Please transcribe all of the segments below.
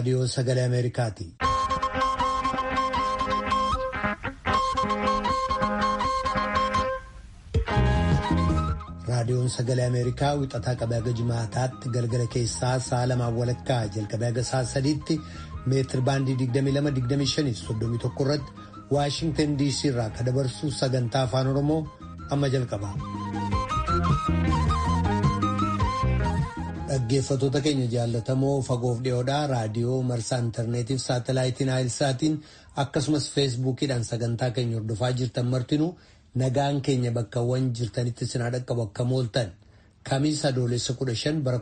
raadiyoo sagalee Ameerikaati. Raadiyoon sagalee Ameerikaa wixataa qabee haga jimaataatti galgala keessaa sa'a lamaan walakkaa jalqabee haga sa'a sadiitti meetir baandii 22-25-31 irratti Waashingtan DC irraa kan dabarsu sagantaa afaan Oromoo amma jalqaba. Dhaggeeffattoota keenya jaallatamoo fagoof dhiyoodhaa raadiyoo marsaa intarneetiif saatalaayitiin naayilsaatiin akkasumas feesbuukiidhaan sagantaa keenya hordofaa jirtan martinuu nagaan keenya bakkawwan jirtanitti sinaa dhaqqabu akka mooltan kamiisa adoolessa 15 bara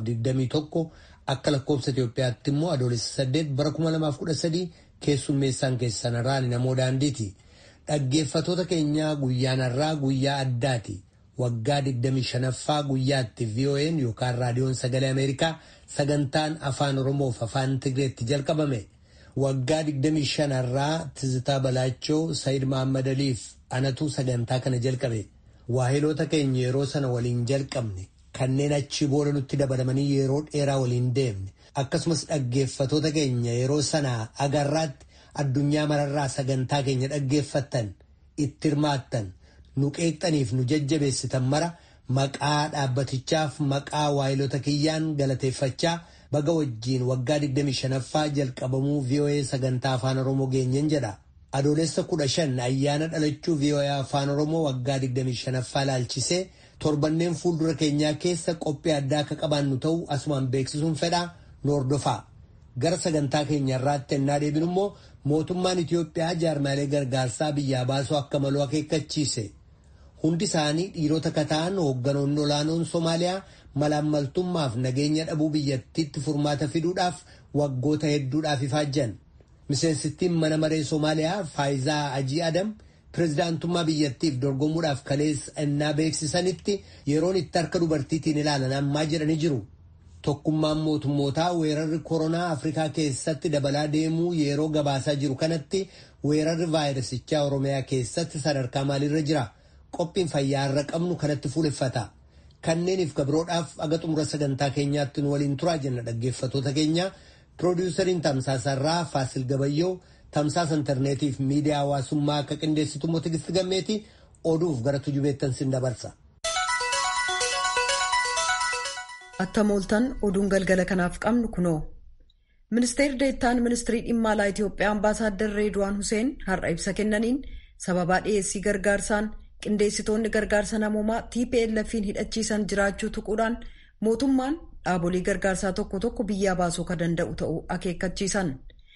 2021 akka lakkoofsa Itoophiyaatti immoo adoolessa 8 bara 2013 keessummeessaan keessan irraan namoo daandiiti. Dhaggeeffattoota keenyaa guyyaan har'aa guyyaa addaati. Waggaa 25ffaa guyyaatti VON yookaan raadiyoon sagalee Ameerikaa sagantaan afaan Oromoof afaan Tigreetti jalqabame. Waggaa 25 irraa Tizitaa Balaachoo Sayid Mahammad Aliif anatu sagantaa kana jalqabe. Waahiloota keenya yeroo sana waliin jalqabne kanneen achi booda nutti dabalamanii yeroo dheeraa waliin deemne akkasumas dhaggeeffattoota keenya yeroo sana agarraatti addunyaa mararraa sagantaa keenya dhaggeeffattan itti hirmaattan. nu qeeqxaniif nu jajjabeessitan mara maqaa dhaabbatichaaf maqaa waayilota kiyyaan galateeffachaa baga wajjiin waggaa 25ffaa jalqabamuu VOA sagantaa afaan oromoo geenyen jedha. Adoolessa 15 ayyaana dhalachuu VOA afaan oromoo waggaa 25ffaa laalchisee torbanneen fuuldura keenyaa keessa qophii addaa akka qabaannu ta'u asumaan beeksisuun fedhaa nu hordofaa. Gara sagantaa keenya irraatti ennaa deebinu immoo mootummaan Itoophiyaa jaarmaalee gargaarsaa biyyaa baasuu akka maluu akeekkachiise. Hundi isaanii dhiirota kataan hoogganoonni olaanoon Somaaliyaa malaammaltummaaf nageenya dhabuu biyyattiitti furmaata fiduudhaaf waggoota hedduudhaaf ifaajjan. Miseensittiin mana maree Somaaliyaa Faayizaa Ajii Adam pirezidaantummaa biyyattiif dorgomuudhaaf kaleessa ennaa beeksisanitti yeroon itti harka dubartiitiin ilaalan ammaa jedhanii jiru. Tokkummaan mootummootaa weerarri koronaa Afrikaa keessatti dabalaa deemuu yeroo gabaasaa jiru kanatti weerarri vaayirasichaa Oromiyaa keessatti sadarkaa maaliirra jira? Qophiin fayyaa irra qabnu kanatti fuuleffata. Kanneeniif gabroodhaaf aga xumura sagantaa keenyaatti nu waliin turaa jenna dhaggeeffattoota keenya. Piroodiwusariin Tamsaasarraa Faasil Gabayyoo tamsaasa intarneetiif miidiyaa hawaasummaa akka qindeessitu immoo Tigisti Gammeeti oduuf gara tujubeettan sin dabarsa. Attam ooltan oduun galgala kanaaf qabnu kunoo. Ministeerri deettaan ministirii dhimma alaa Itoophiyaa ambaasaaddar Reedwaan Huseen har'a ibsa kennaniin sababaa dhiyeessii gargaarsaan qindeessitoonni gargaarsa namoomaa TPLF'n hidhachiisan jiraachuu tuquudhaan mootummaan dhaabolee gargaarsaa tokko tokko biyyaa baasuu kan danda'u ta'uu akeekkachiisan.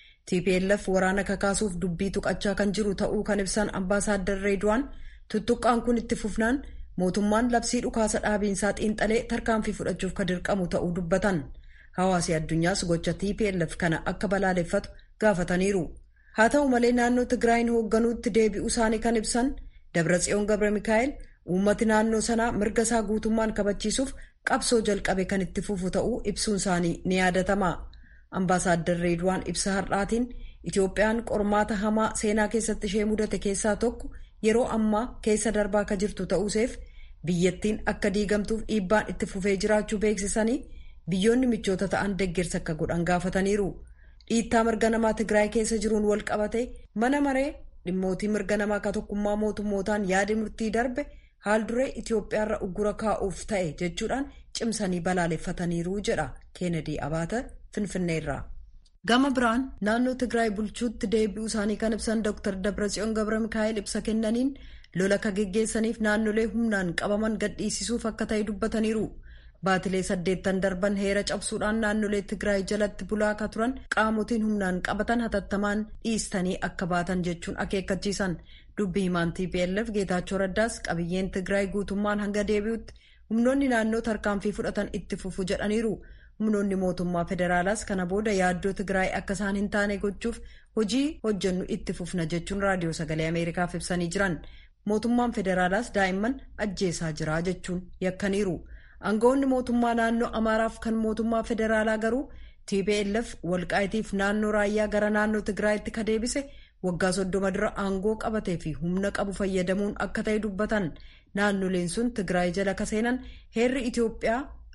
TPLF waraana kakaasuuf dubbii tuqachaa kan jiru ta'uu kan ibsan ambaasaaddar Reedwaan tuttuqqaan kun itti fufnaan mootummaan labsii dhukaasa dhaabiinsaa xiinxalee tarkaanfii fudhachuuf kan dirqamu ta'uu dubbatan. Hawaasi addunyaas gocha TPLF kana akka balaaleffatu gaafataniiru. Haa ta'u malee naannoo Tigraayin hoogganuutti deebi'uu isaanii kan ibsan Dabratsiyoon Gabra Mikaa'el uummati naannoo sanaa mirga isaa guutummaan kabachiisuuf qabsoo jalqabe kan itti fufu ta'uu ibsuun isaanii ni yaadatama. Ambaasaaddar Reedwaan ibsa har'aatiin Itoophiyaan qormaata hamaa seenaa keessatti ishee mudate keessaa tokko yeroo ammaa keessa darbaa akka jirtu ta'uuseef biyyattiin akka diigamtuuf dhiibbaan itti fufee jiraachuu beeksisanii biyyoonni michoota ta'an deeggarsa akka godhan gaafataniiru. Dhiittaa mirga namaa Tigraay keessa jiruun wal qabate mana maree dhimmootii mirga namaa akka tokkummaa mootummootaan yaada murtii darbe haal duree Itoophiyaarra uggura kaa'uuf ta'e jechuudhaan cimsanii balaaleffataniiru jedha Keenedii Abaata Finfinneerraa. Gama biraan naannoo Tigraay bulchuutti deebi'uu isaanii kan ibsan Dr. Dabratsiyoon Gabra Mikaa'el ibsa kennaniin lola akka geggeessaniif naannolee humnaan qabaman gadhiisisuuf akka ta'e dubbataniiru. Baatilee saddeettan darban heera cabsuudhaan naannolee Tigraay jalatti bulaa akka turan qaamotiin humnaan qabatan hatattamaan dhiistanii akka baatan jechuun akeekkachiisan. Dubbi himaan TPLF Geetaachoo Raddaas qabiyyeen Tigraay guutummaan hanga deebi'utti humnoonni naannoo tarkaanfii fudhatan itti fufu jedhaniiru. Humnoonni mootummaa federaalaas kana booda yaaddoo Tigraay akka isaan hin taane gochuuf hojii hojjennu itti fufna jechuun raadiyoo sagalee Ameerikaaf ibsanii jiran. Mootummaan federaalaas daa'imman ajjeesaa jira jechuun yakkaniiru. Aangawoonni mootummaa naannoo Amaaraaf kan mootummaa federaalaa garuu TPLF walqaayitiif naannoo raayyaa gara naannoo Tigraayitti ka deebise waggaa soddoma dura aangoo qabatee fi humna qabu fayyadamuun akka ta'e dubbatan naannoleen sun Tigraay jala ka seenan heerri Itoophiyaa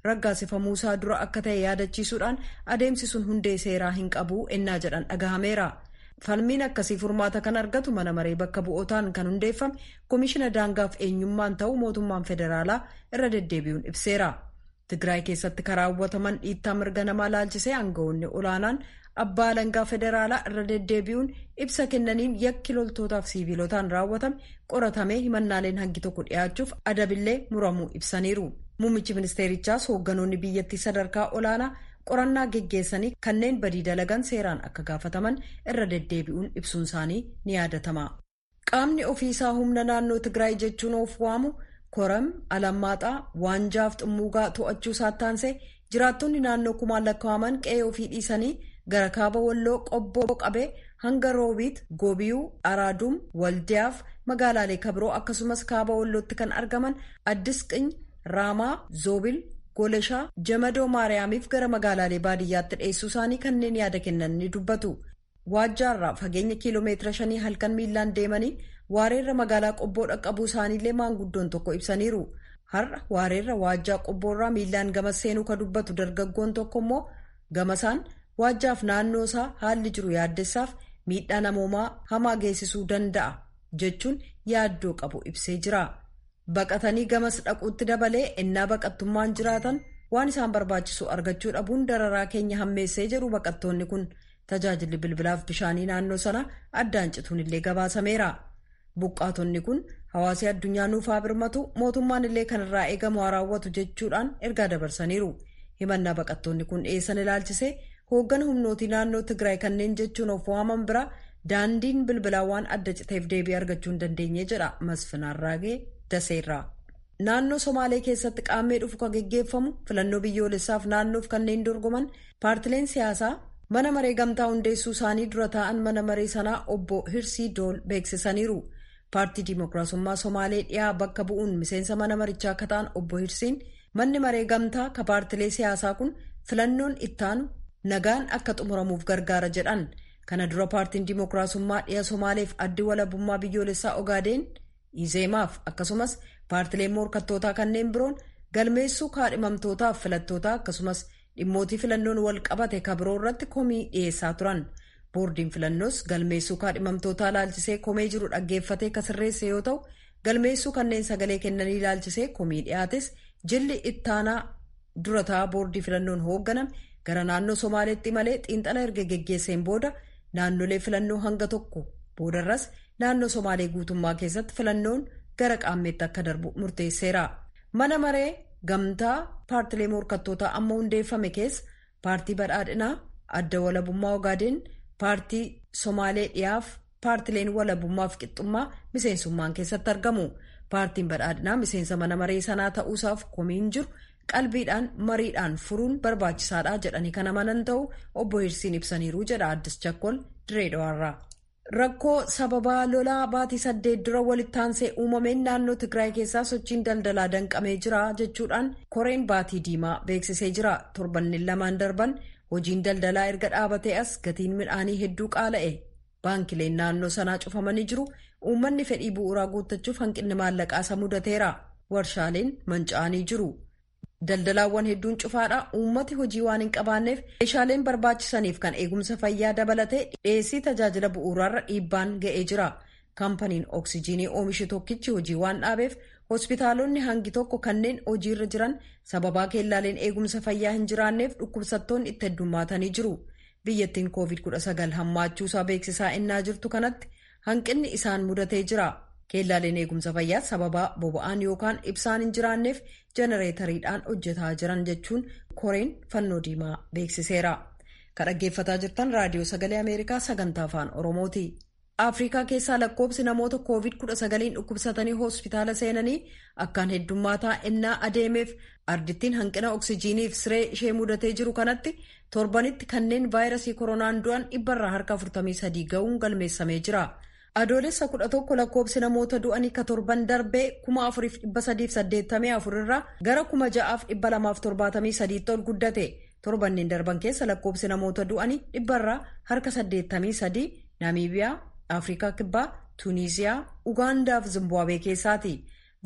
raggaasifamuusaa dura akka ta'e yaadachiisuudhaan adeemsi sun hundee seeraa hin qabu ennaa jedhan dhagahameera. falmiin akkasii furmaata kan argatu mana maree bakka bu'ootaan kan hundeeffame koomishina daangaaf eenyummaan ta'uu mootummaan federaalaa irra deddeebi'uun ibseera. Tigraay keessatti karaawwataman dhiittaa mirga namaa laalchisee aangawoonni olaanaan abbaa alangaa federaalaa irra deddeebi'uun ibsa kennaniin yakki loltootaaf siiviilotaan raawwatame qoratamee himannaaleen hangi tokko dhiyaachuuf adabillee muramuu ibsaniiru. Muummichi ministeerichaas hoogganoonni biyyattii sadarkaa olaanaa qorannaa geggeessanii kanneen badii dalagan seeraan akka gaafataman irra deddeebi'uun ibsuun isaanii ni yaadatama. Qaamni ofiisaa humna naannoo Tigraay jechuun of waamu koram alammaaxaa waanjaaf xummuugaa to'achuu saattaansee jiraattonni naannoo kumaan lakkaa'aman qe'ee ofii dhiisanii gara kaaba walloo qobboo qabee hanga roobiit goobiyuu araaduum waldiyaaf magaalaalee kabiroo akkasumas kaaba wallootti kan argaman addis qiny raamaa zoobil goleshaa jamadoo maariyaamiif gara magaalaalee baadiyyaatti dhiyeessuu isaanii kanneen yaada kennan ni dubbatu waajjaarraa fageenya kiiloomeetira shanii halkan miilaan deemanii waareerra magaalaa qobboo dhaqqabuu isaaniillee maanguddoon tokko ibsaniiru har'a waareerra waajjaa qobboorraa miilaan gama seenuu ka dubbatu dargaggoon tokko immoo gamasaan waajjaaf naannoo isaa haalli jiru yaaddessaaf miidhaa namoomaa hamaa geessisuu danda'a jechuun yaaddoo qabu ibsee jira. baqatanii gamas dhaquutti dabalee ennaa baqattummaan jiraatan waan isaan barbaachisu argachuu dhabuun dararaa keenya hammeessee jedhu baqattoonni kun tajaajilli bilbilaaf bishaanii naannoo sana addaan cituun illee gabaasameera. Buqqaatonni kun hawaasii addunyaa nuufaa birmatu mootummaan illee kanarraa eegamu haa raawwatu jechuudhaan ergaa dabarsaniiru. Himannaa baqattoonni kun dhiyeessan ilaalchisee hooggana humnootii naannoo Tigraay kanneen jechuun of waaman bira daandiin bilbilaa waan adda citeef deebii argachuu hin dandeenye jedha Masfinaan Raagee. daseerraa naannoo somaalee keessatti qaammee dhufu kan geggeeffamu filannoo biyyoolessaaf naannoof kanneen dorgoman paartileen siyaasaa mana maree gamtaa hundeessuu isaanii dura taa'an mana maree sanaa obbo hirsii dool beeksisaniiru paartii diimokiraasummaa somaalee dhiyaa bakka bu'uun miseensa mana marichaa akka ta'an obbo hirsiin manni maree gamtaa ka paartilee siyaasaa kun filannoon ittaanu nagaan akka xumuramuuf gargaara jedhan kana dura paartiin diimokiraasummaa dhiya somaaleef addi walabummaa biyyoolessaa ogaadeen. izeemaaf akkasumas paartileen morkattootaa kanneen biroon galmeessuu kaadhimamtootaaf filattootaa akkasumas dhimmootii filannoon wal qabate kabiroo irratti komii dhiyeessaa turan boordiin filannoos galmeessuu kaadhimamtootaa laalchisee komee jiru dhaggeeffatee kan sirreesse yoo ta'u galmeessuu kanneen sagalee kennanii laalchisee komii dhiyaates jilli ittaanaa durataa boordii filannoon hoogganame gara naannoo somaaleetti malee xiinxala erga geggeesseen booda naannolee filannoo hanga tokko boodarras. naannoo somaalee guutummaa keessatti filannoon gara qaammeetti akka darbu murteesseera mana maree gamtaa paartilee morkattootaa amma hundeeffame keessa paartii badhaadhinaa adda walabummaa ogaadeen paartii somaalee dhiyaaf paartileen walabummaaf qixxummaa miseensummaan keessatti argamu paartiin badhaadhinaa miseensa mana maree sanaa ta'uusaaf komiin jiru qalbiidhaan mariidhaan furuun barbaachisaadha jedhanii kan amanan ta'u obbo hirsiin ibsaniiru jedha addis chakkol direedhawaarraa. rakkoo sababaa lolaa baatii saddeet dura walitti aansee uumameen naannoo tigraay keessaa sochiin daldalaa danqamee jira jechuudhaan koreen baatii diimaa beeksisee jira torbanneen lamaan darban hojiin daldalaa erga dhaabatee as gatiin midhaanii hedduu qaala'e baankileen naannoo sanaa cufamanii jiru uummanni fedhii bu'uuraa guuttachuuf hanqinni maallaqaa isa mudateera warshaaleen manca'anii jiru. daldalaawwan hedduun cufaadha uummati hojii waan hin qabaanneef meeshaaleen barbaachisaniif kan eegumsa fayyaa dabalatee dhiyeessii tajaajila bu'uuraarra dhiibbaan ga'ee jira kaampaniin oksijiinii oomishu tokkichi hojii waan dhaabeef hospitaalonni hangi tokko kanneen hojiirra jiran sababaa keellaaleen eegumsa fayyaa hin jiraanneef dhukkubsattoonni itti heddummaatanii jiru biyyattiin koovid 19 hammaachuusaa beeksisaa innaa jirtu kanatti hanqinni isaan mudatee jira. keellaaleen eegumsa fayyaa sababaa boba'aan yookaan ibsaan hin jiraanneef jenereetariidhaan hojjetaa jiran jechuun koreen fannoo diimaa beeksiseera kan dhaggeeffataa jirtan raadiyoo sagalee ameerikaa sagantaa afaan oromooti afrikaa keessaa lakkoobsi namoota koovid 19 dhukkubsatanii hospitaala seenanii akkaan heddummaataa ennaa adeemeef ardittiin hanqina oksijiiniif siree ishee mudatee jiru kanatti torbanitti kanneen vaayirasii koronaan du'an dhibbarraa harka 43 ga'uun galmeessamee jira. adoolessa kudha tokko lakkoobsi namoota du'anii ka torban darbee kuma afuriif dhibba sadiif saddeettamii afur irraa gara kuma ja'aaf dhibba lamaaf torbaatamii sadiitti ol guddate torbanneen darban keessa lakkoobsi namoota du'anii dhibbarraa harka saddeettamii sadii naamiibiyaa afrikaa kibbaa tuuniziyaa ugaandaa fi zimbaabuwee keessaati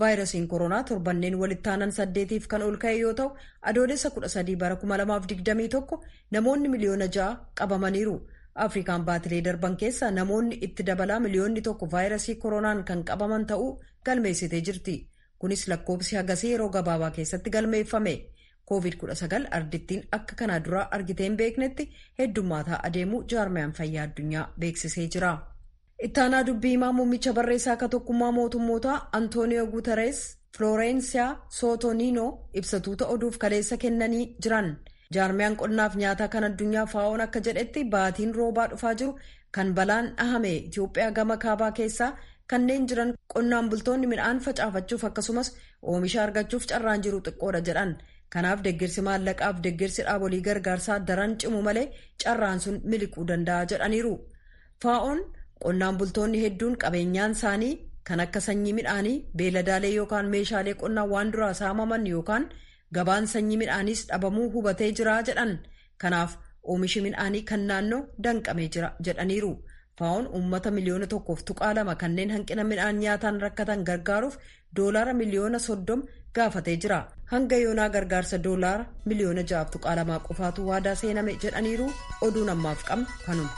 vaayirasiin koronaa torbanneen walitti aanan saddeetiif kan ol ka'e yoo ta'u adoolessa 13 bara 2021 namoonni miliyoona ja'a qabamaniiru. afrikaan baatilee darban keessa namoonni itti dabalaa miliyoonni tokko vaayirasii koronaan kan qabaman ta'uu galmeessitee jirti kunis lakkoofsi hagasii yeroo gabaabaa keessatti galmeeffame covid-19 ardittiin akka kanaa duraa argitee hin beeknetti heddummaataa adeemuu jaarmiyaan fayyaa addunyaa beeksisee jira. ittaanaa dubbii himaa muummicha barreessaa akka tokkummaa mootummootaa antooniyoo guutarees filoorensiyaa sootooniinoo ibsatuuta oduuf kaleessa kennanii jiran. jaarmiyaan qonnaaf nyaataa kan addunyaa faa'oon akka jedhetti baatiin roobaa dhufaa jiru kan balaan dhahame itiyoophiyaa gama kaabaa keessaa kanneen jiran qonnaan bultoonni midhaan facaafachuuf akkasumas oomisha argachuuf carraan jiru xiqqoodha jedhan kanaaf deeggarsi maallaqaaf deeggarsi dhaabolii gargaarsaa daran cimu malee carraan sun miliquu danda'a jedhaniiru faa'oon qonnaan bultoonni hedduun qabeenyaan isaanii kan akka sanyii midhaanii beeladaalee yookaan meeshaalee qonnaa waan duraa saamaman yookaan gabaan sanyii midhaaniis dhabamuu hubatee jira jedhan kanaaf oomishi midhaanii kan naannoo danqamee jira jedhaniiru faa'oon uummata miliyoona tokkoof tuqaa lama kanneen hanqina midhaan nyaataan rakkatan gargaaruuf doolaara miliyoona soddom gaafatee jira hanga yoonaa gargaarsa doolaara miliyoona ja'aaf tuqaa lamaa qofaatu waadaa seename jedhaniiru oduun ammaaf qabnu kanuma.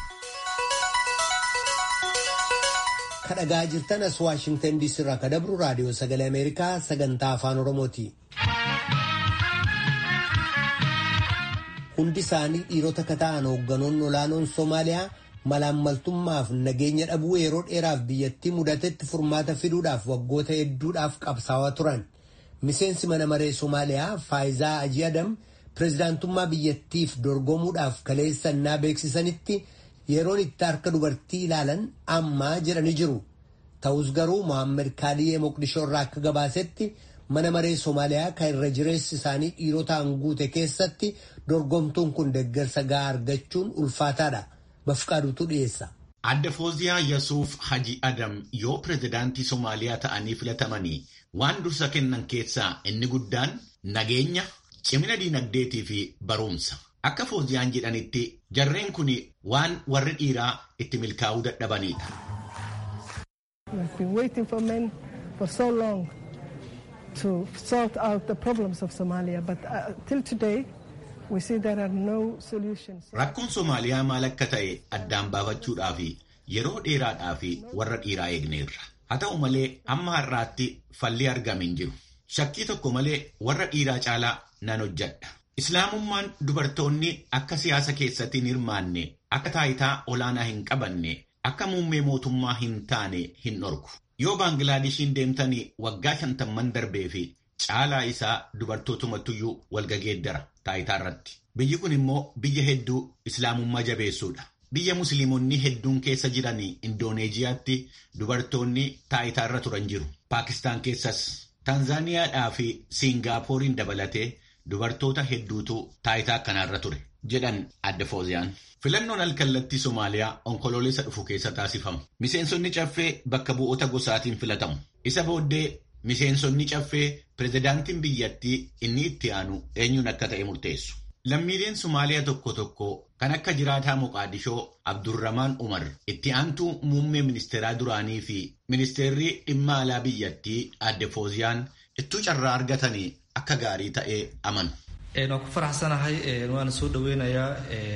kadhagaa jirtan as waashingtan diisii irraa ka dabru raadiyoo sagalee ameerikaa sagantaa afaan oromooti. hundi isaanii dhiirota ka ta'an hoogganoonni olaanoon Somaaliyaa malaammaltummaaf nageenya dhabuu yeroo dheeraaf biyyattii mudatetti furmaata fiduudhaaf waggoota hedduudhaaf qabsaawaa turan. Miseensi mana maree Somaaliyaa Faayizaa Aji Adam pirezidaantummaa biyyattiif dorgomuudhaaf kaleessannaa beeksisanitti yeroon itti harka dubartii ilaalan ammaa jedhanii jiru. Ta'us garuu Mohaammed Kaaliyyee Moqdishoo irraa akka gabaasetti mana maree Somaaliyaa kan irra jireessi isaanii dhiirotaan guute keessatti dorgomtuun kun deeggarsa gahaa argachuun ulfaataadha. Bafqaadutu dhiyeessa. Adda Fooziyaa Yasuuf Haji Adam yoo pirezidaantii Somaaliyaa ta'anii filatamanii waan dursa kennan keessaa inni guddaan nageenya, cimina diinagdeetii fi barumsa. Akka Fooziyaan jedhanitti jarreen kun waan warri dhiiraa itti milkaa'uu dadhabanidha. to sort out the problems of Somalia, but uh, till today we see there are no solutions. Rakkoon Somaaliyaa maal akka ta'e addaan baafachuudhaaf yeroo dheeraadhaaf warra dhiiraa eegneerra. Haa ta'u malee amma har'aatti falli argame hin jiru. Shakkii tokko malee warra dhiiraa caalaa nan hojjedha. Islaamummaan dubartoonni akka siyaasa keessatti hin hirmaanne, akka taayitaa olaanaa hin qabanne, akka muummee mootummaa hin taane hin dhorku. Yoo Baanglaadeshiin deemtanii waggaa shantamman darbee fi caalaa isaa dubartootumatuyyuu walgageeddara taayitaa irratti. Biyyi kun immoo biyya hedduu islaamummaa jabeessuudha. Biyya musliimonni hedduun keessa jiran Indooneeziyaatti dubartoonni taayitaa irra turan jiru. Paakistaan keessas Taanzaaniyaadhaa fi Siingaappooriin dabalatee dubartoota hedduutu taayitaa akkanarra ture jedhan adda fooziyaan. Filannoon alkallattii Somaaliyaa onkoloolessa dhufu keessa taasifamu. Miseensonni caffee bakka bu'oota gosaatiin filatamu. Isa booddee miseensonni caffee pirezidaantiin biyyattii inni itti aanu eenyuun akka ta'e murteessu. Lammiileen Somaaliyaa tokko tokko kan akka jiraataa Moqaadishoo Abdurramaan Umar itti aantuu muummee ministeeraa duraanii fi ministeerri dhimma alaa biyyattii adde Fooziyaan ittuu carraa argatanii akka gaarii ta'ee amanu. waan ku faraxsanahay waan soo dhaweynayaa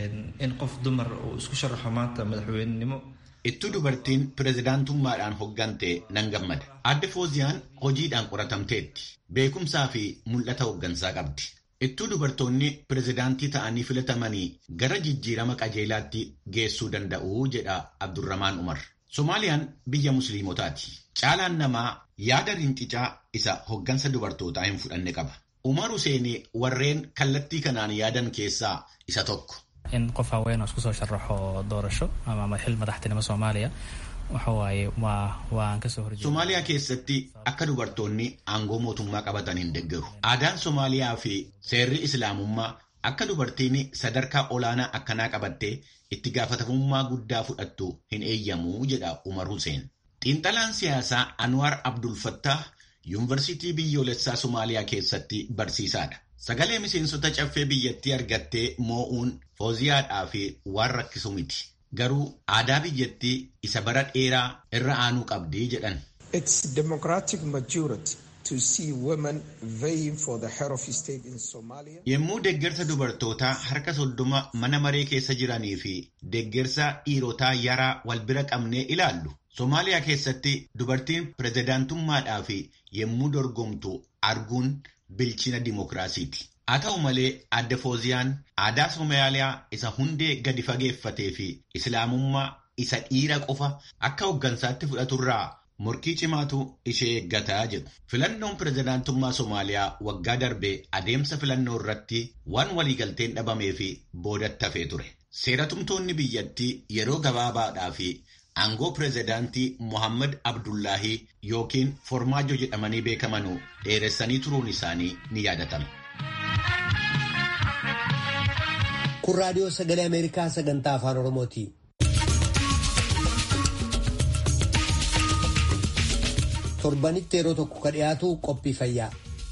in qof dumar uu isku sharaxo maanta madaxweynenimo Ittuu dubartiin pirezidaantummaadhaan hoggante nan gammada. Adde Fooziyaan hojiidhaan qoratamteetti. Beekumsaa fi mul'ata hoggansaa qabdi. Ittuu dubartoonni pirezidaantii ta'anii filatamanii gara jijjiirama qajeelaatti geessuu danda'u jedha Abdurramaan Umar. Somaaliyaan biyya musliimotaati. Caalaan namaa yaada rincicaa isa hoggansa dubartootaa hin fudhanne qaba. Umar Hussein warreen kallattii kanaan yaadan keessaa isa tokko. in qof haween oo isku soo sharaxo doorasho ama xil madaxtinimo soomaaliya waxa waaye waa waan kasoo horjeeda. Somaaliyaa keessatti akka dubartoonni aangoo mootummaa qabatan hin deeggaru. Aadaan Somaaliyaa fi seerri Islaamummaa akka dubartiin sadarkaa olaanaa akkanaa qabattee itti gaafatamummaa guddaa fudhattu hin eeyyamu jedha Umar Hussein. Xiinxalaan siyaasaa Anwar Abdul Fattah yuunivarsiitii biyyoolessaa Somaaliyaa keessatti barsiisaadha. Sagalee miseensota caffee biyyattii argattee moo'uun fooziyaadhaa fi waan rakkisu miti. Garuu aadaa biyyattii isa bara dheeraa irra aanuu qabdi jedhan. Its democratic majority Yommuu deeggarsa dubartootaa harka soddoma mana maree keessa jiranii fi deeggarsa dhiirotaa yaraa wal bira qabnee ilaallu. Somaaliyaa keessatti dubartiin pirezidaantummaadhaaf yommuu dorgomtu arguun bilchina dimookiraasiiti. Haa ta'u malee adda fooziyaan aadaa Somaaliyaa isa hundee gadi fageeffatee fi islaamummaa isa dhiira qofa akka hooggansaatti fudhaturraa morkii cimaatu ishee eeggataa jedhu. Filannoon pirezidaantummaa Somaaliyaa waggaa darbee adeemsa filannoo irratti waan waliigalteen dhabamee fi boodatti hafee ture. Seeratumtoonni biyyattii yeroo gabaabaadhaa fi aangoo pirezidaantii Mohammad Abdullaahii yookiin Formaajo jedhamanii beekamanuu dheeressanii turuun isaanii ni yaadatama. Kun raadiyoo sagalee Ameerikaa sagantaa afaan Oromooti. Torbanitti yeroo tokko ka dhiyaatu qophii fayyaa.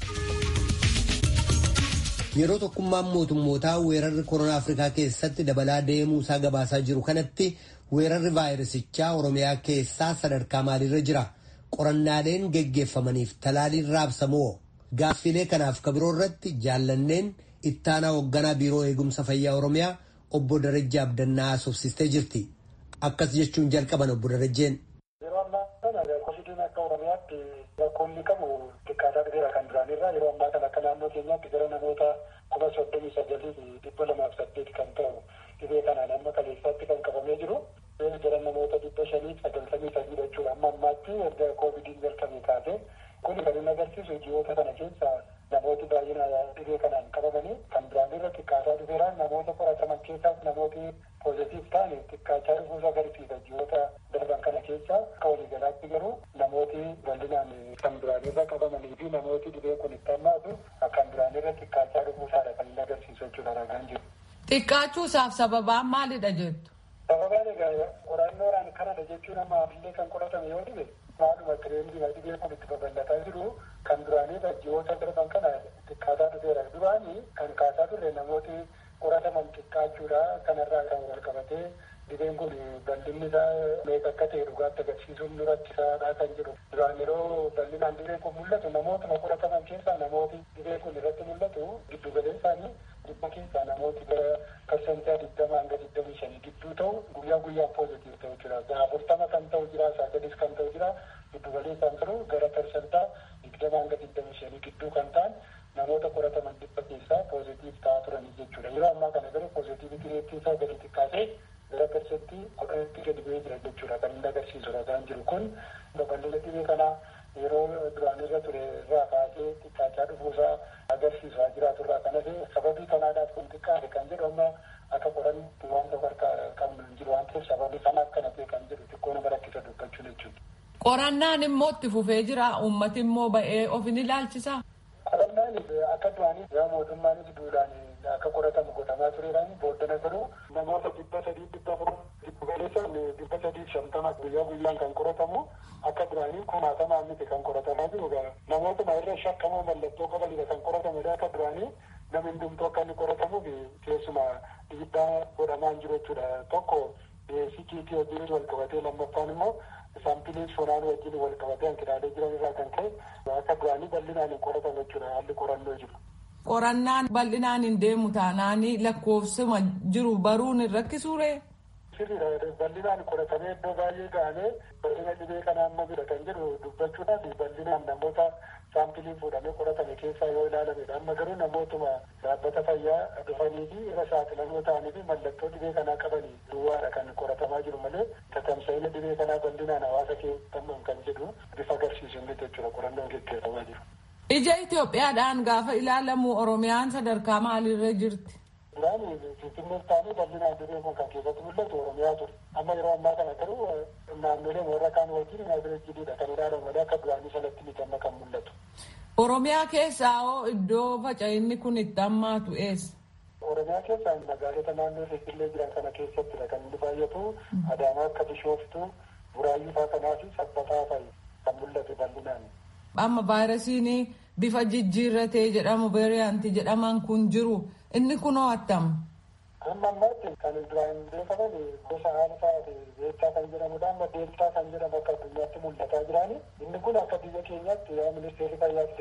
Yeroo tokkummaan mootummootaa weerarri koronaa Afrikaa keessatti dabalaa deemuu isaa gabaasaa jiru kanatti weerarri vaayirasichaa Oromiyaa keessaa sadarkaa maaliirra jira? Qorannaaleen geggeeffamaniif talaaliin raabsamoo? Gaaffilee kanaaf kabiroo irratti jaallanneen ittaanaa hoogganaa biiroo eegumsa fayyaa Oromiyaa obbo Darajjee Abdannaa haasofsiistee jirti. Akkas jechuun jalqaban obbo Darajjeen. Yeroo ammaa kana kovidiin akka Oromiyaatti rakkoonni qabu xiqqaataa dhufeera kan duraanirraa yeroo ammaa kana akka naannoo keenyaatti gara namoota kuma soddomii sagalii fi dhibba lamaaf saddeet kan ta'u dhibee kanaan amma kaleessaatti kan qabamee jiru. Gara namoota dhibba shanii sagaltamii sadii jechuudha. Amma ammaatti erga kovidiin jalqabee kaasee kun kan inni agarsiisu ji'oota kana keessa namooti baay'ina dhibee kanaan qabamanii kan duraanirra xiqqaataa dhufeera namoota qorataman keessaas namooti poozitiif ta'an xiqqaachaa dhufuusa agarsiisa ji'oota darban kana keessa akka waliigalaatti garuu namooti bal'inaan kan duraanirra qabamanii fi namooti dhibee kun itti hammaatu kan duraanirra xiqqaachaa dhufuusaadha kan inni agarsiisu jechuudha ragaan jiru. Xiqqaachuusaaf sababaan maalidha jettu? Sababaan egaa qorannoodhaan kanadha jechuun amma ammallee kan qoratame yoo dhibe maaluma tireendiidha dhibee kun itti babal'ataa jiru kan duraanii ji'oota darban kana xiqqaataa dhufeera. Duraanii kan kaasaa turre namooti qorataman xiqqaachuudha kanarraa kan wal qabatee dhibeen kun bal'inni isaa meeqa akka ta'e dhugaatti agarsiisuun nu rakkisaadha kan jedhu. Duraan yeroo bal'inaan dhibeen kun mul'atu namootuma qorataman keessaa namooti dhibeen kun irratti mul'atu giddu galeen isaanii dhibba keessaa namooti gara parsantii digdama hanga digdamii shanii gidduu ta'u guyyaa guyyaan poozitiif ta'u jira. Afurtama kan ta'u jira, sagalis kan ta'u jira. Giddu galeessaan garuu gara parsantaa digdama hanga digdamii shanii gidduu kan ta'an namoota qorataman dhibba keessaa poozitiif ta'aa turanii jechuudha. Yeroo ammaa kana garuu poozitiiviti reettii isaa gadi xiqqaatee gara parsantii kudhanitti gadi bu'ee jira jechuudha. Kan inni agarsiisu ragaan jiru kun babal'ina dhibee kanaa yeroo duraan irra ture irraa kaasee xiqqaachaa dhufuusaa agarsiisaa jiraatu irraa kanas sababii kanaadhaaf kun xiqqaate kan jedhu amma akka qoranni wanta harkaa qabnu hin jiru waan ta'eef sababii kanaaf kana ta'e kan jedhu xiqqoo nama rakkisa dubbachuun jechuudha. Qorannaan immoo itti fufee jira uummati immoo ba'ee of ni ilaalchisa. Qorannaan akka duraanii yaa mootummaanis duudhaan akka qoratamu godhamaa tureedhaan booddana garuu namoota dhibba sadii dhibba afur dhibba galeessan dhibba sadii shantama guyyaa guyyaan kan qoratamu akka duraanii kumaatamaa miti kan qoratamaa jiru namootuma irra shakkamoo mallattoo qabanidha kan qoratamedha akka duraanii namni hundumtuu akka inni qoratamuuf keessuma dhiibbaa godhamaa hin jiru jechuudha tokko sikiitii wajjin wal qabatee lammaffaan immoo saampiliin sonaan wajjin wal qabatee hanqinaalee jiran irraa kan ka'e akka duraanii bal'inaan hin qoratamu jechuudha haalli qorannoo jiru. Qorannaan bal'inaan hin deemu taanaanii lakkoofsuma jiru baruun hin rakkisuure. Sirriidha bal'inaan qoratamee iddoo baay'ee ga'amee bal'ina dhibee kana amma bira kan jedhu dubbachuudhaaf bal'inaan namoota saampiliin fuudhamee qoratame keessaa yoo ilaalamedha. Amma garuu namootuma dhaabbata fayyaa dhufanii fi irra saaxilamoo ta'anii fi mallattoo dhibee kanaa qabanii duwwaadha kan qoratamaa jiru malee tatamsa'ina dhibee kanaa bal'inaan hawaasa keessatti kan jedhu bifa agarsiisu inni jechuudha qorannoon gaggeeffamaa jiru. Ija Itoophiyaadhaan gaafa ilaalamu Oromiyaan sadarkaa maaliirra jirti? Duraan Finfinnee taa'anii bal'inaan dhibeen kun kan keessatti mul'atu Oromiyaa ture. Amma yeroo ammaa kana garuu naannolee warra kaan wajjin naazirejjiidha kan ilaalamu malee akka duraanii sanatti miti amma kan mul'atu. Oromiyaa keessaa hoo iddoo faca'inni kun itti hammaatu eessa? Oromiyaa keessaa magaalota naannoo Finfinnee jiran kana keessattidha kan inni baay'atu Adaamaa akka Bishooftuu, Buraayyuu fa'aa kanaa fi Sabbataa fa'i kan mul'atu bal'inaan. Amma vaayirasiin bifa jijjiirratee jedhamu veeriyaantii jedhaman kun jiru inni kunoo attam. Amma ammaatti kan duraan beekaman gosa alfaa fi beektaa kan jedhamudha. Amma deeltaa kan jedhamu akka addunyaatti mul'ataa jiraani. Inni kun akka biyya keenyaatti yaa ministeerri fayyaa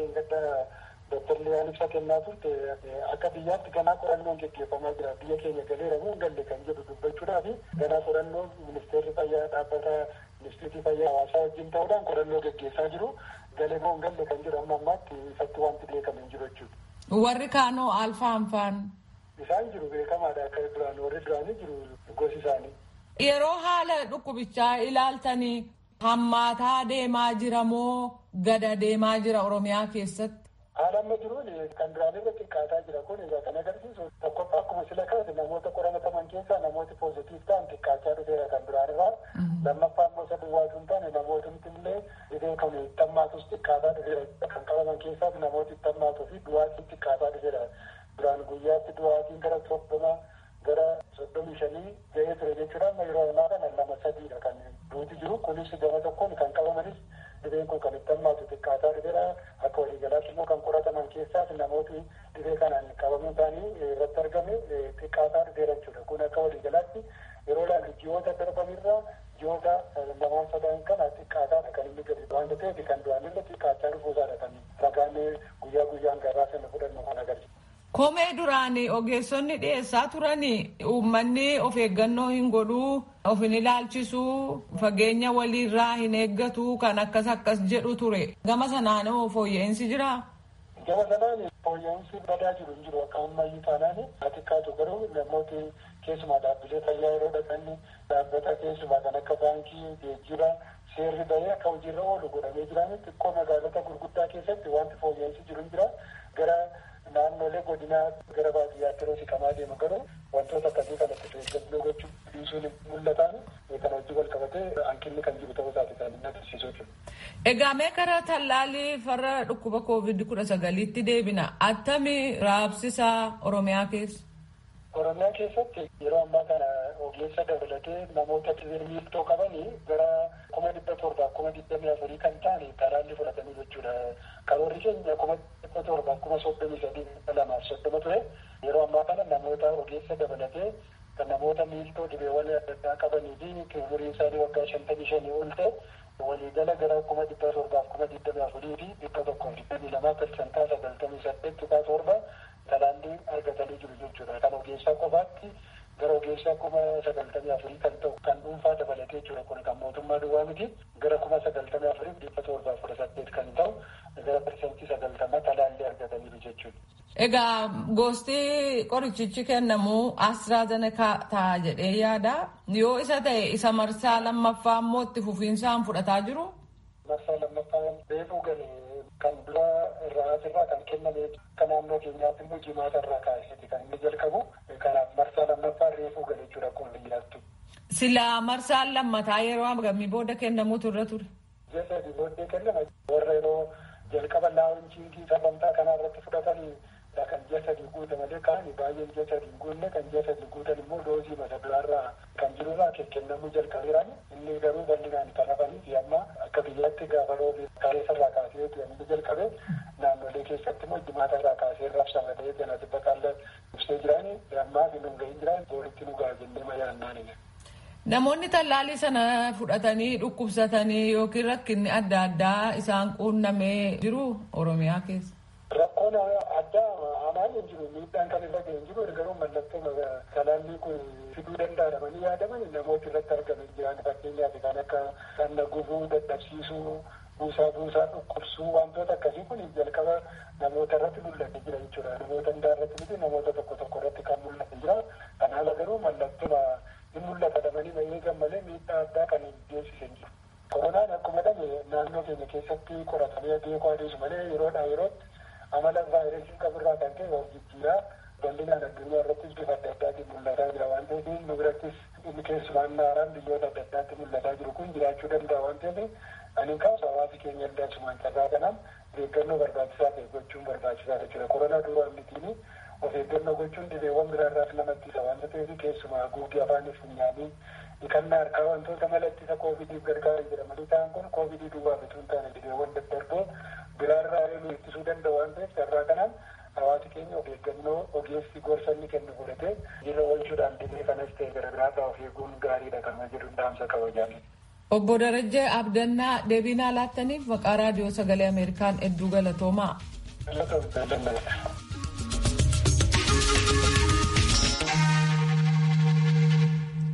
ganaa qorannoon gaggeeffamaa jira biyya keenya galeera moo hin galle kan jedhu dubbachuudhaaf ganaa qorannoo ministeerri fayyaa dhaabbata ministeerri fayyaa hawaasaa wajjin ta'uudhaan qorannoo gaggeessaa jiru galee moo hin galle kan jedhu amma ammaatti ifatti wanti beekame hin jiru jechuudha. Warri kaanoo alfaan faan. Isaan jiru beekamaadha akka duraan warri duraanii jiru gosi isaanii. Yeroo haala dhukkubichaa ilaaltanii hammaataa deemaa jira moo gada deemaa jira Oromiyaa keessatti? Haala amma jiruun kan duraan irra xiqqaataa jira kun egaa kan agarsiisu tokkoffaa akkuma sila kaase namoota qoramataman keessaa namooti poozitiif ta'an xiqqaachaa dhufeera kan duraan irraa lammaffaa immoo isa duwwaatu hin taane namootni illee dhibee kan ittammaatus xiqqaataa dhufeera kan qabaman keessaas namooti ittammaatuu fi duwwaatiin xiqqaataa dhufeera duraan guyyaatti duwwaatiin gara soddoma gara soddomii shanii ga'ee ture jechuudha amma yeroo ammaa kana lama sadiidha kan duuti jiru kunis gama tokkoon kan qabamanis dhibeen kun kan itti hammaatu xiqqaataa dhufeera akka waliigalaatti immoo kan qorataman keessaas namooti dhibee kanaan qabamuun isaanii irratti argame xiqqaataa dhufeera jechuudha kun akka waliigalaatti yeroo ilaallu ji'oota darbanirraa ji'oota lamaan sadan kana xiqqaataadha kan inni gadi waanta ta'eef kan duraanirra xiqqaachaa dhufuusaadha kan ragaan guyyaa guyyaan gabaa sana fudhannu kan agarsiisu. Komee duraan ogeessonni dhiyeessaa turanii uummanni of eeggannoo hin godhuu of hin ilaalchisuu fageenya waliirraa hin eeggatu kan akkas akkas jedhu ture gama sanaan hoo fooyya'insi jiraa? Gama sanaan fooyya'insi badaa jiru hin jiru akka ammayyuu taanaan xiqqaatu garuu namooti keessumaa dhaabbilee fayyaa yeroo dhaqanni dhaabbata keessumaa kan akka baankii geejjiba seerri bahee akka hojiirra oolu godhamee jiraan xiqqoo magaalota gurguddaa keessatti wanti fooyya'insi jiru hin jira gara naannolee godinaa gara baadiyyaatti yeroo siqamaa deemu garuu wantoota akkasii kanatti eeggannoo gochuu dhiisuun mul'atan kan hojii wal qabatee hanqinni kan jiru ta'uu isaati kan inni agarsiisu jechuudha. Egaa mee karaa tallaalii farra dhukkuba koovid kudha sagaliitti deebina attami raabsisaa Oromiyaa keessa? Oromiyaa keessatti yeroo ammaa kana ogeessa dabalatee namoota miiltoo qabanii gara kuma dhibba torbaa kuma digdamii afurii kan ta'an talaallii fudhatanii jechuudha. Karoorri keenya kuma dhibba torbaa kuma soddomii sadii lamaaf soddoma ture. Yeroo ammaa kana namoota ogeessa dabalatee kan namoota miiltoo dhibeewwan adda addaa qabanii fi umuriin isaanii waggaa shantamii shanii ol ta'e waliigala gara kuma dhibba torbaaf kuma digdamii afurii fi dhibba tokkoof digdamii lamaa persentaa sagaltamii saddeet tuqaa torba talaallii argatanii jiru jechuudha. Kan ogeessaa qofaatti gara ogeessaa kuma sagaltamii afurii kan ta'u kan dhuunfaa dabalatee jiru kun kan mootummaa duwwaa miti gara kuma sagaltamii afurii dhibba torbaa kudha saddeet kan ta'u gara persentii sagaltamaa talaallii argataniiru jechuudha. Egaa gosti qorichichi kennamu AstraZeneca ta'a jedhee yaada. Yoo isa ta'e isa marsaa lammaffaa immoo itti fufiinsaan fudhataa jiru. Marsaa lammaffaa reefuu galee kan dura irraa asirraa kan kenname kan naannoo keenyaatti immoo jimaata irraa kaasee kan inni jalqabu kanaaf marsaa lammaffaa reefuu galee jechuudha akkuma biyyaattu. Silaa marsaan lammataa yeroo hagamii booda kennamuutu irra ture. Ji'a sadii booddee kennama warra yeroo jalqaba laawunchiingii sagantaa kanaa irratti fudhatanii kan ji'a sadii guute malee kaan baay'een ji'a sadii guunne kan ji'a sadii guutan immoo doozii mata duraarraa kan jirurraa kennamuu jalqabeeraan inni garuu bal'inaan kan hafanii fi amma akka biyyaatti gaafa roobii kaleessarraa kaasee inni jalqabe naannolee keessatti immoo jimaata irraa kaasee raabsama ta'ee kana dhibba qaalla ibsee jiraani ammaa fi nun gahin jiraan booritti nu ga'a jennee mayyaannaanidha. Namoonni tallaalii sana fudhatanii dhukkubsatanii yookiin rakkinni adda addaa isaan quunnamee jiru Oromiyaa keessa. Rakkoon addaa hamaan hin jiru miidhaan kan irra ga'e hin jiru garuu mallattoo talaallii kun fiduu danda'amanii yaadaman namoota irratti argaman jiran fakkeenyaaf kan akka dhagna gubuu dadhabsiisuu buusaa buusaa dhukkubsuu wantoota akkasii kun jalqaba namoota irratti mul'ate jira jechuudha namoota hundaa irratti miti namoota tokko tokko irratti kan mul'ate jira kan haala garuu mallattoo hin mul'ata dhabanii eegan malee miidhaa addaa kan hin geessisan jiru. Koronaan akkuma dhame naannoo keenya keessatti qoratamee beekuu adeemu malee yeroodhaa yerootti amala vaayirasii qaburraa kan ta'e of jijjiiraa bal'inaan addunyaa irrattis bifa adda addaatiin mul'ataa jira waan ta'eef nu birattis inni keessumaan naaraan biyyoota adda addaatti mul'ataa jiru kun jiraachuu danda'a waan ta'eef ani kaasu hawaasi keenya ilaalchumaan carraa kanaan of eeggannoo barbaachisaa ta'e gochuun barbaachisaa jechuudha. Koronaa duraa mitiin of eeggannoo gochuun dhibeewwan biraarraas namatti isa waan ta'eef keessumaa haguuggii afaanii funyaanii dhiqannaa harkaa wantoota mala ittisa koovidiif gargaaran jedhamanii ta'an kun koovidii duwwaa bituu hin taane dhibeewwan daddarboo biraarraa nu ittisuu danda'a waan ta'eef carraa kanaan hawaasi keenya of eeggannoo ogeessi gorsa inni kennu godhatee jirra oolchuudhaan dhibee kanas ta'e gara biraarraa of eeguun gaariidha kan jedhu dhaamsa qaba jaalladha. Obbo Darajjee Abdannaa deebiinaa laattaniif maqaa raadiyoo sagalee Ameerikaan hedduu galatoomaa. Galatoomaa.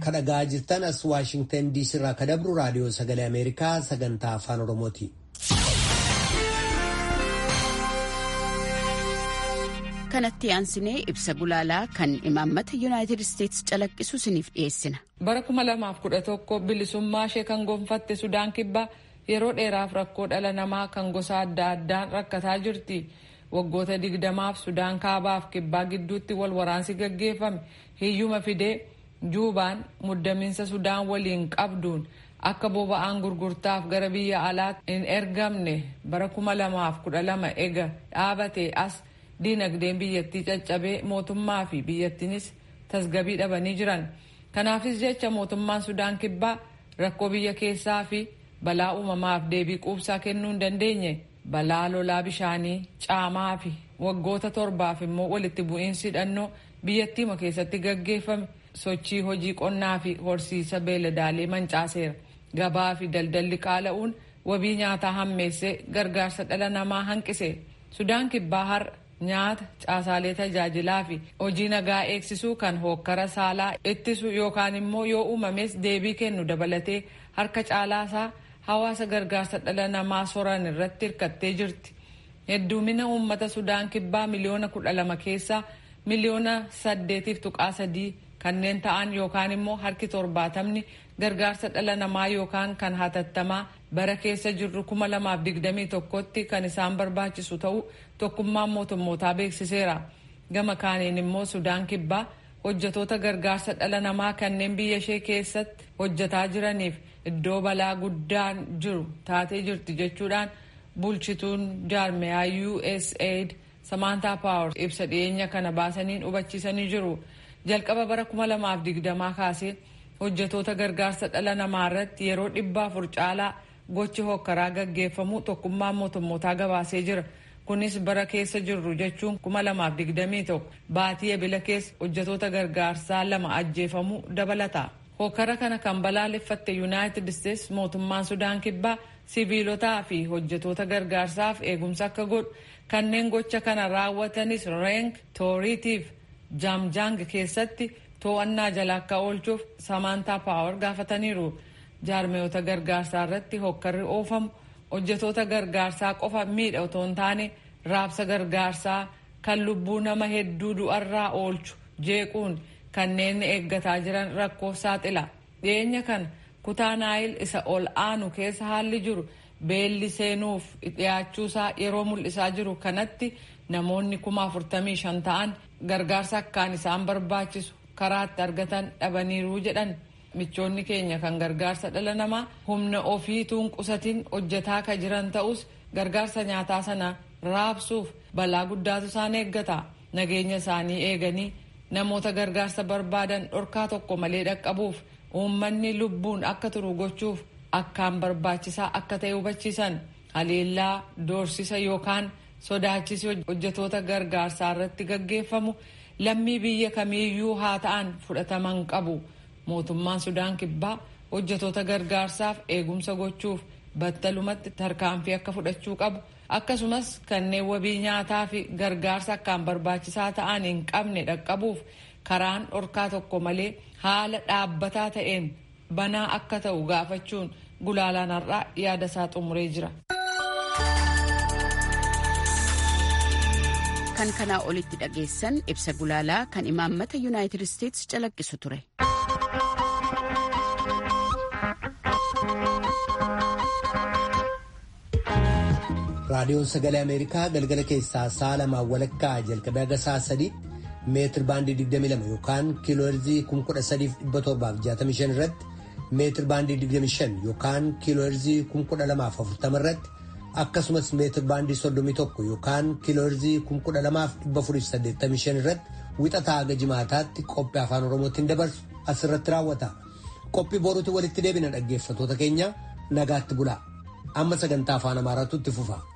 kadhagaa jirtan as waashingtan diisii irraa ka dabru raadiyoo sagalee ameerikaa sagantaa afaan oromooti. kanatti aansinee ibsa gulaalaa kan imaammata yuunaayitid isteetsi calaqqisu isiniif dhiyeessina. bara 2011 bilisummaa ishee kan gonfatte sudaan kibbaa yeroo dheeraaf rakkoo dhala namaa kan gosa adda addaan rakkataa jirti. waggoota digdamaaf sudaan kaabaaf kibbaa gidduutti wal waraansi gaggeeffame hiyyuma fidee juubaan muddamiinsa sudaan waliin qabduun akka boba'aan gurgurtaaf gara biyya alaatti hin ergamne bara 2012 ega dhaabate as diinagdeen biyyattii caccabee mootummaa fi biyyattiinis tasgabii dhabanii jiran kanaafis jecha mootummaan sudaan kibbaa rakkoo biyya keessaa fi balaa uumamaaf deebii quubsaa kennuu hin dandeenye. balaa lolaa bishaanii caamaa fi waggoota torbaaf immoo walitti bu'iinsi hidhannoo biyyattiima keessatti gaggeeffame sochii hojii qonnaa fi horsiisa beeladaalee mancaaseera gabaa fi daldalli qaala'uun wabii nyaataa hammeessee gargaarsa dhala namaa hanqise sudaan kibbaa har'a nyaata caasaalee tajaajilaa fi hojii nagaa eegsisuu kan hookkara saalaa ittisu yookaan immoo yoo uumames deebii kennu dabalatee harka caalaasaa hawaasa gargaarsa dhala namaa soran irratti hirkattee jirti. Hedduumina uummata Sudaan kibbaa miliyoona kudha lama keessaa miliyoona saddeetiif tuqaa sadii kanneen ta'an yookaan immoo harki torbaatamni gargaarsa dhala namaa yookaan kan hatattamaa bara keessa jirru kuma lamaaf digdamii tokkotti kan isaan barbaachisu ta'uu tokkummaan mootummootaa beeksiseera. Gama kaaniin immoo Sudaan kibbaa hojjetoota gargaarsa dhala namaa kanneen biyya ishee keessatti hojjetaa jiraniif iddoo balaa guddaan jiru taatee jirti jechuudhaan bulchituun jaarmiyaa USAID Samaantaa Paawar ibsa dhiyeenya kana baasaniin hubachiisanii jiru. Jalqaba bara 2020 kaasee hojjetoota gargaarsa dhala namaa irratti yeroo dhibba afur caalaa gochi hokkaraa gaggeeffamu tokkummaan mootummootaa gabaasee jira. Kunis bara keessa jirru jechuun 2021 baatii ebila keessa hojjetoota gargaarsaa lama ajjeefamuu dabalata. hokkara kana kan balaaleffatte yuunaayitid isteetsi mootummaan sudaan kibbaa siviilotaa fi hojjetoota gargaarsaaf eegumsa akka godhu kanneen gocha kana raawwatanis reenk tooriitiif jaamjaang keessatti to'annaa jala akka oolchuuf samaantaa paawar gaafataniiru jaarmeeyota gargaarsaa irratti hokkarri oofamu hojjetoota gargaarsaa qofa miidha otoo hin taane raabsa gargaarsaa kan lubbuu nama hedduu du'arraa oolchu jeequun kanneen eeggataa jiran rakkoof saaxila dhiyeenya kana kutaa naayil isa ol aanu keessa haalli jiru beelli seenuuf dhiyaachuusaa yeroo mul'isaa jiru kanatti namoonni kuma afurtamii shan ta'an gargaarsa akkaan isaan barbaachisu karaatti argatan dhabaniiruu jedhan michoonni keenya kan gargaarsa dhala namaa humna ofiituun qusatiin hojjetaa ka jiran ta'us gargaarsa nyaataa sana raabsuuf balaa guddaatu isaan eeggata nageenya isaanii eeganii namoota gargaarsa barbaadan dhorkaa tokko malee dhaqqabuuf uummanni lubbuun akka turu gochuuf akkaan barbaachisaa akka ta'e hubachiisan haleellaa doorsisa yookaan sodaachisi hojjetoota gargaarsaa irratti gaggeeffamu lammii biyya kamiiyyuu haa ta'an fudhataman qabu mootummaan sudaan kibbaa hojjetoota gargaarsaaf eegumsa gochuuf battalumatti tarkaanfii akka fudhachuu qabu akkasumas kanneen wabii nyaataa fi gargaarsa akkaan barbaachisaa ta'an hin qabne dhaqqabuuf karaan dhorkaa tokko malee haala dhaabbataa ta'een banaa akka ta'u gaafachuun gulaalaan har'aa yaada isaa xumuree jira. kan kanaa olitti dhageessan ibsa gulaalaa kan imaammata yuunaayitid isteetsi calaqqisu ture. raadiyoon sagalee ameerikaa galgala keessaa sa'a lamaan walakkaa jalqabee haga sa'a sadii meetir baandii 22 yookaan kiilooherzii 13765 irratti meetir baandii 25 yookaan kiilooherzii 12040 irratti akkasumas meetir baandii 31 yookaan kiilooherzii 12485 irratti wixataa haga jimaataatti qophii afaan oromootiin dabarsu asirratti raawwata. Qophii boruutti walitti deebina dhaggeeffatoota keenya nagaatti bulaa. Amma sagantaa afaan amaaraatu itti fufa.